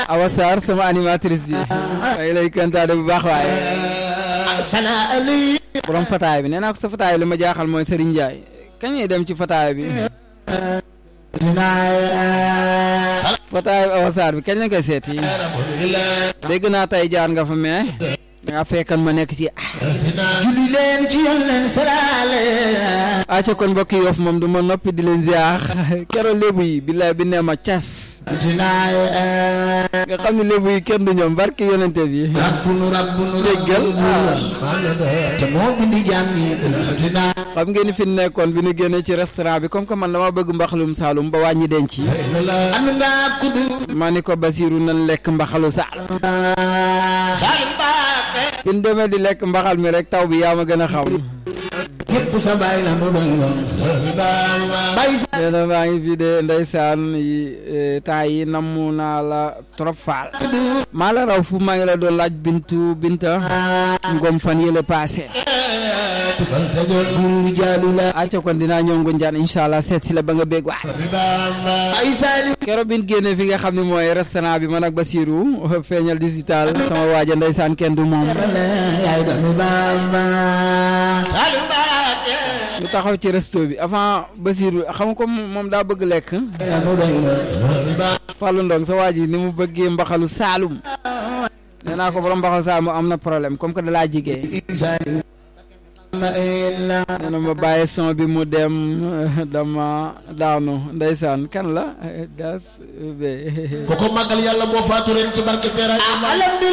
Awa Sarr sama animatrice bi ay lay kontaane bu baax waaye sana ali borom fataay bi nee naa ko sa fataay li ma jaaxal mooy Serigne Ndiaye kañ ngay dem ci fataay bi fataay bi Awa Sarr bi kañ la koy seeti dégg naa tey jaar nga fa mais nga fekkan ma nekk ci julli leen ci yonent salaale acca kon mbokk yi Yoff moom du ma noppi di leen ziar keroog lébu yi billaay bi nee ma cas nga xam ne lébu yi kenn du ñoom barke yonente bi rabbunu rabbunu Déggal. te moo bindi jaam ñi dina xam ngeen ni fi nekkoon bi ñu génnee ci restaurant bi comme que man dama bëgg mbaxalum Saalum ba wàññi denc am nga kudu ma ni ko Basiru nan lekk mbaxalu Saalum Salim Baake bi ñu demee di lekk mbaxal mi rek taw bi yaa ma gën a xam yépp sa baay la mu doy loon bay sa nee na maa ngi fi de ndeysaan yi eh, temps yi namm naa la trop faal maa la raw fu maa ngi la doon laaj bintu binta ngom fan yële passé tubal dajoor guru jaalu la acca kon dinaa ñëw Ngunjaan incha allah seet si la ba nga bég waay bay Salim keroog bi ñu génnee fi nga xam ne mooy restaurant bi man ak Basirou feeñal digital sama waaja ndeysaan kenn du moom yaay doomi Bamba Salim Baake ñu taxaw ci resto bi avant Basirou xam nga ko moom daa bëgg lekk la mu doy loon Fallou Ndong sa waa ji ni mu bëggee mbaxalu Saalum nee naa ko borom mbaxalu Saalum am na problème comme que da laa jigee Salim na illa nee na ma bàyyi son bi mu dem dama daanu ndeysaan kan la das be ko ko màggal yàlla boo faatu ren ci barke Feera alhamdulillah